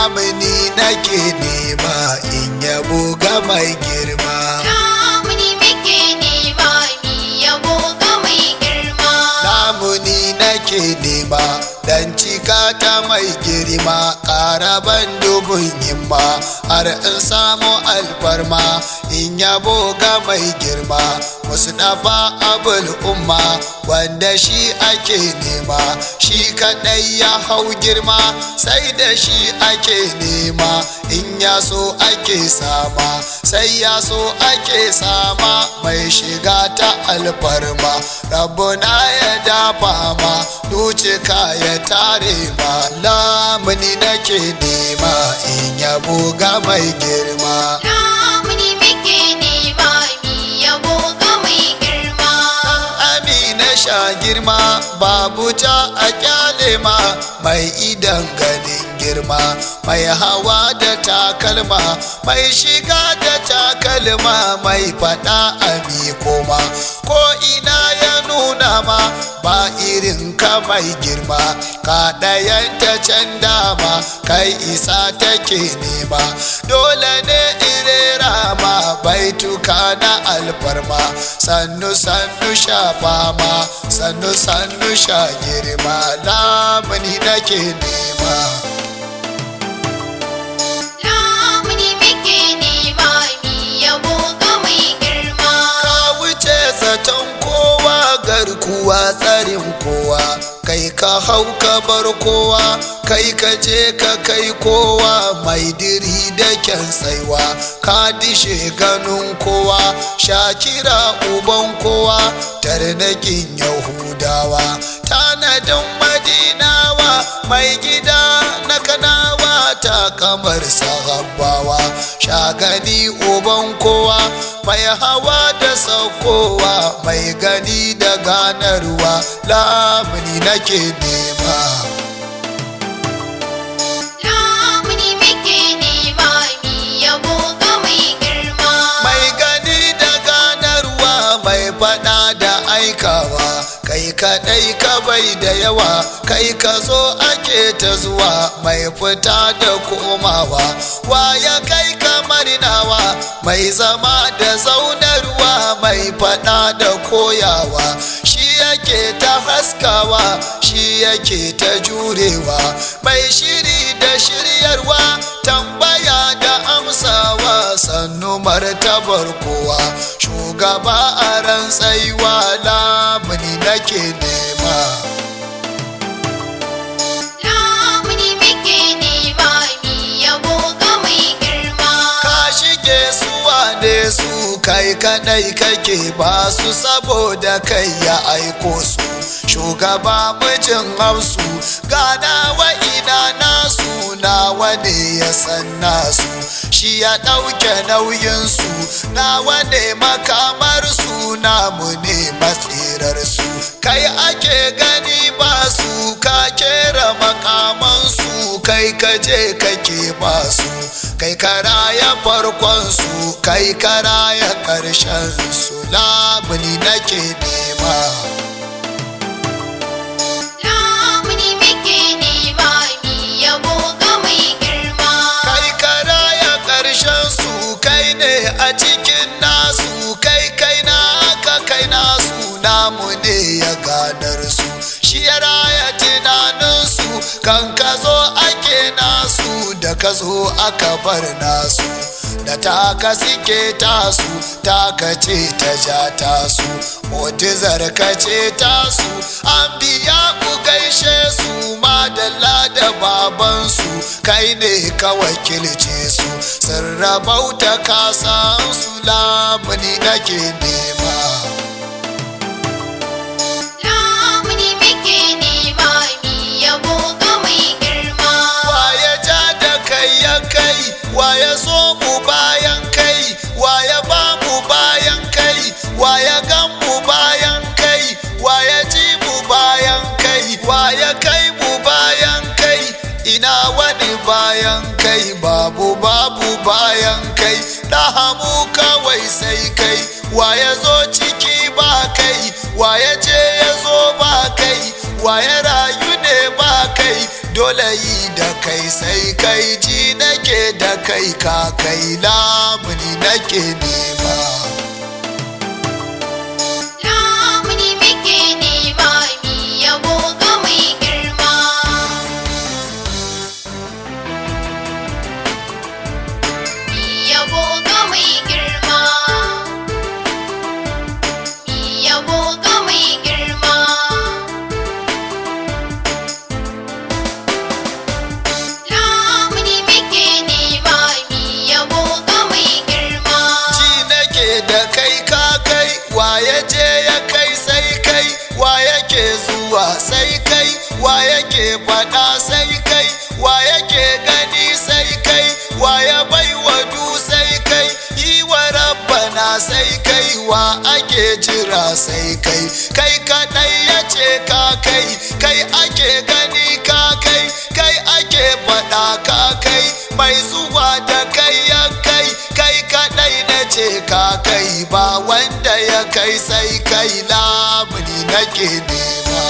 lamuni nake nema in yabo ga mai girma Lamuni muke nema mi yabo ga mai girma. lamuni nake nema dan cika ta mai girma ƙaraban dubun himma har in samu alfarma in yabo ga mai girma musdafa abul umma wanda shi ake nema shi kadai ya hau girma sai da shi ake nema in ya so ake sama sai ya so ake sama mai shiga ta alfarma rabbuna ya dafa ma ducika ya tare ma lamuni nake nema in yabo ga mai girma Lamuni muke nema mi yabo ga mai girma. amina sha girma babu ta a kyale ma mai idan ganin girma mai hawa da takalma mai shiga da takalma mai fada a koma ko ina ya nuna ma ba irin ka mai girma ka ɗayanta can dama kai isa take nema dole ne irera ma baituka na alfarma sannu sannu sha fama sannu sannu sha girma lamuni nake nema Lamuni muke nema mi yabo ga mai girma. ka wuce zaton kowa garkuwa tsarin kowa kai ka hau ka bar kowa kai ka je ka kai kowa mai diri da kyan tsaiwa ka dishe ganin kowa shakira uban kowa tarnakin yahudawa tanadin madinawa mai gida na kanawa ta kamar sahabbawa shagani uban kowa mai hawa da saukowa mai gani da ganarwa lamuni nake nema Lamuni muke nema mi yabo ga mai girma. mai gani da ganarwa mai fada da aikawa kai kadai ka bai da yawa kai ka zo ake ta zuwa mai fita da komawa waya kai kamar nawa mai zama da zaunarwa mai fada da koyawa shi yake ta haskawa shi yake ta jurewa mai shiri da shiryarwa tambaya da amsawa sannu martabar kowa shugaba a ran tsaiwa lamuni nake nema Lamuni muke nema mi yabo ga mai girma. ka shige su wane su kai kadai kake ba su saboda kai ya aiko su shugaba mijin hausu gana wa ina nasu nawa ne ya san nasu shi ya ɗauke nauyinsu nawa ne makamar su namu ne matsirar su kai ake gani ba su ka kera makamansu kai kaje kake ba su kai karaya farkon su kai karaya karshen su labuni nake nema Lamuni muke nema mi yabo ga mai girma. kai karaya karshen su kai ne a cikin nasu kai kai na ka kai nasu namu ne ya ganar su shi ya raya tunaninsu kan ka zo ake nasu da ka zo aka bar nasu da taka suke tasu taka ce ta ja tasu motizar ka ce tasu an biya ku gaishe su madalla da babansu kai ne ka wakilce su sun rabauta kasan su lamuni nake nema Lamuni muke nema mi yabo ga mai girma. waye ja da kai ya kai waye so mu bayan kai waye ba mu bayan kai waye gan mu bayan kai waye ji mu bayan kai waye kai mu bayan kai ina wani bayan kai babu babu bayan kai ɗahamu kawai sai kai waye zo ciki ba kai waye je ya zo ba kai waye rayu ne ba kai dole yi da kai sai kai ji nake da kai ka kai lamuni nake nema Lamuni muke nema mi yabo ga mai girma. Mi yabo ga mai girma. Mi yabo ga mai girma. Lamuni muke nema mi yabo ga mai girma. ji nake da kai ka kai wa ya je ya kai sai kai wa yake zuwa sai kai wa yake faɗa sai kai wa yake gani sai kai wa ya bai wa du sai kai yi wa rabbana sai kai wa ake jira sai kai kai kaɗai ya ce ka kai kai ake gani ka kai kai ake faɗa ka kai mai zuwa da kai ya kai kai kaɗai na ce ka kai ba wanda ya kai sai kai lamuni nake nema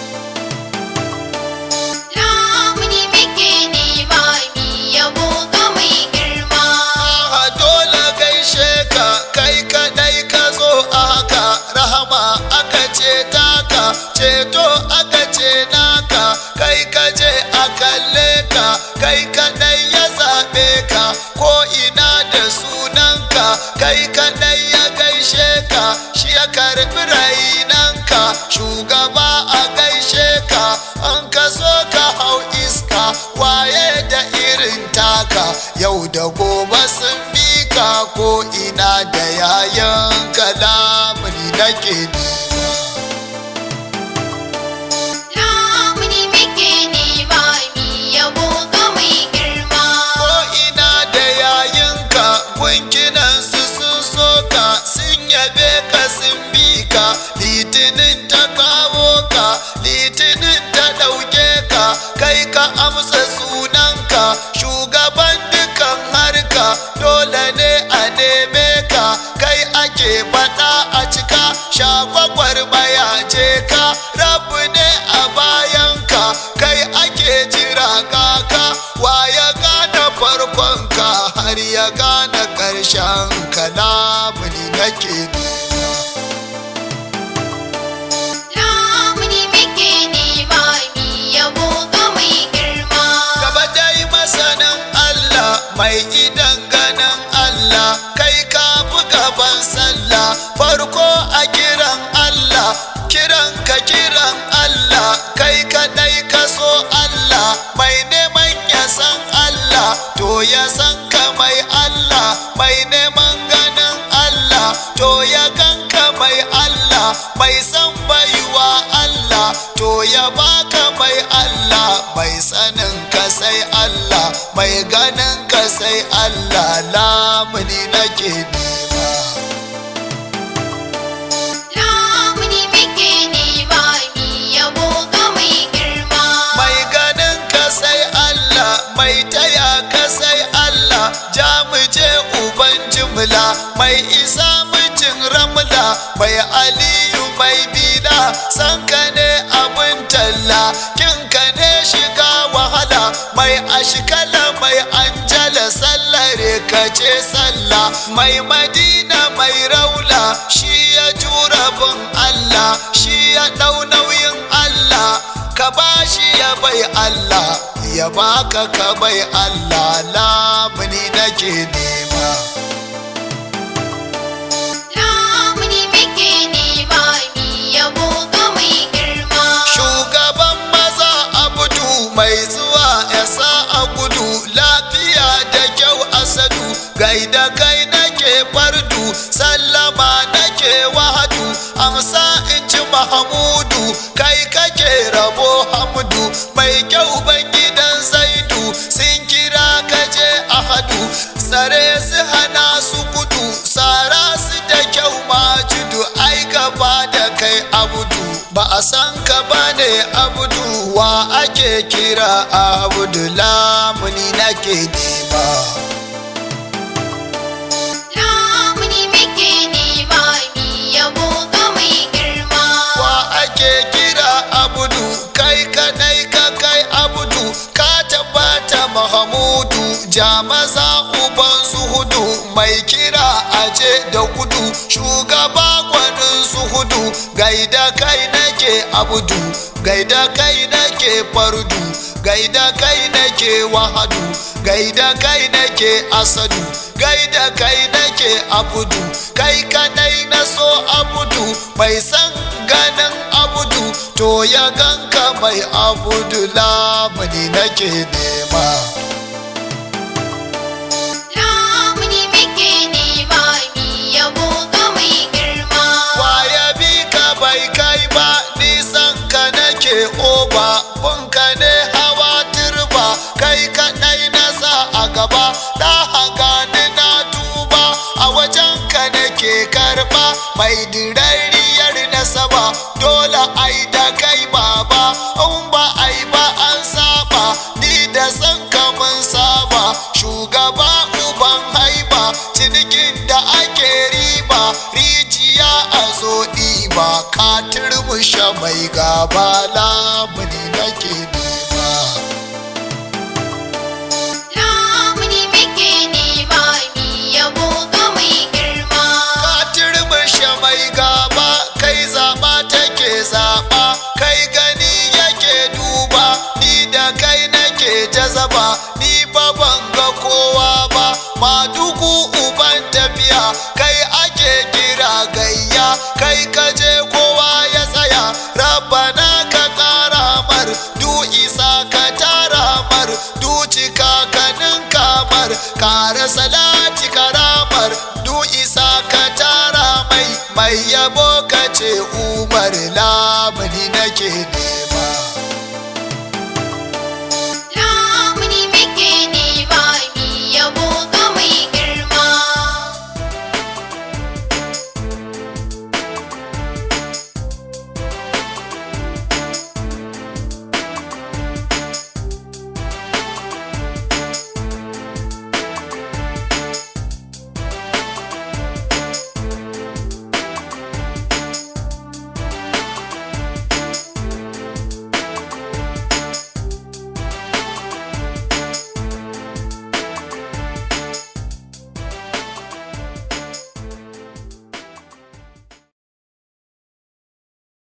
Lamuni muke nema mi yabo ga mai girma. a dole gaishe ka kai kaɗai ka zo a haka rahama aka ce taka ceto aka ce naka kai ka je a kalle ka kai kaɗai ya zaɓe ka ko ina da sunanka kai kaɗai ya gaishe ka shi ya karɓi rainanka shugaba a gaishe ka an ka so ka hau iska waye da irin taka yau da gobe sun bi ka ko ina da yayan kalamuni nake nema Lamuni muke nema mi yabo ga mai girma. ko ina da yayinka gunkinan su sun soka sun yabe ka sun bi ka litinin ta kawo ka litinin ta ɗauke ka kai ka amsa sunanka shugaban dukan harka dole ne a neme ka kai ake faɗa a cika shagwagwar maya ce ka rabu ne a bayanka kai ake jira kaka wa ya gane farkonka har ya gane ƙarshen kalamuni nake nema Lamuni muke nema mi yabo ga mai girma. gaba dai masanin Allah mai idan ganin Allah kai ka fi gaban sallah farko a kiran Allah kiran ka kiran Allah kai kadai ka so Allah mai neman ya san Allah to ya san ka mai Allah mai neman ganin Allah to ya ganka mai Allah mai san baiwa Allah to ya baka mai Allah mai sanin ka sai Allah mai ganin ka sai Allah lamuni nake nema Lamuni muke nema mi yabo ga mai girma. mai ganin ka sai Allah mai taya ka sai Allah ja mu je uban jimla mai isa mijin ramla mai aliyu mai bida san ka ne abin talla kin ka ne shiga wahala mai ashkala mai anjala sallare ka ce sallah mai madina mai raula shi ya jura bin Allah shi ya ɗau nauyin Allah ka bashi ya bai Allah ya baka ka bai Allah lamuni nake nema Lamuni muke nema mi yabo ga mai girma. shugaban maza abudu mai zuwa ya sa a gudu lafiya da kyau asadu gaida kai nake fardu sallama nake wahadu amsa in ci mahamudu kai kake rabo hamdu mai kyau ban gidan zaidu sun kira kaje ahadu tsare su hana su gudu tsara su da kyau majudu ai gaba da kai abudu ba a san ka bane abudu wa ake kira abudu lamuni nake nema Lamuni muke nema mi yabo ga mai girma. wa ake kira abudu kai kadai ka kai abudu ja maza uban su hudu mai kira aje da gudu shugaba gwanin su hudu gaida kai nake abudu gaida kai nake fardu gaida kai nake wahadu gaida kai nake asadu gaida kai nake abudu kai kadai na so abudu mai san ganin abudu to ya ganka mai abudu lamuni nake nema Lamuni muke nema mi yabo ga mai girma. Waya bi ka bai kai ba nisan ka nake oba bunka ne hawa turba kai kaɗai na sa a gaba na hanga ni na tuba a wajen ka nake karɓa mai dirariyar nasaba dole ai da kai baba in ba ai ba an saba ni da san ka mun saba shugaba uban haiba cinikin da ake riba rijiya a zo ɗiba ka turmushe mai gaba lamuni nake nema Lamuni muke nema mi yabo ga mai girma. ka turmushe mai gaba kai zaɓa take zaɓa kai gani yake duba ni da kai nake jazaba ni ba ban ga kowa ba madugu uban tafiya kai ake kira gayya kai kaje kowa ya tsaya rabbana ka ƙara mar du isa ka tara mar du cika ka ninka mar kare salati karamar du isa ka tara mai mai yabo ka ce umar lamuni nake nema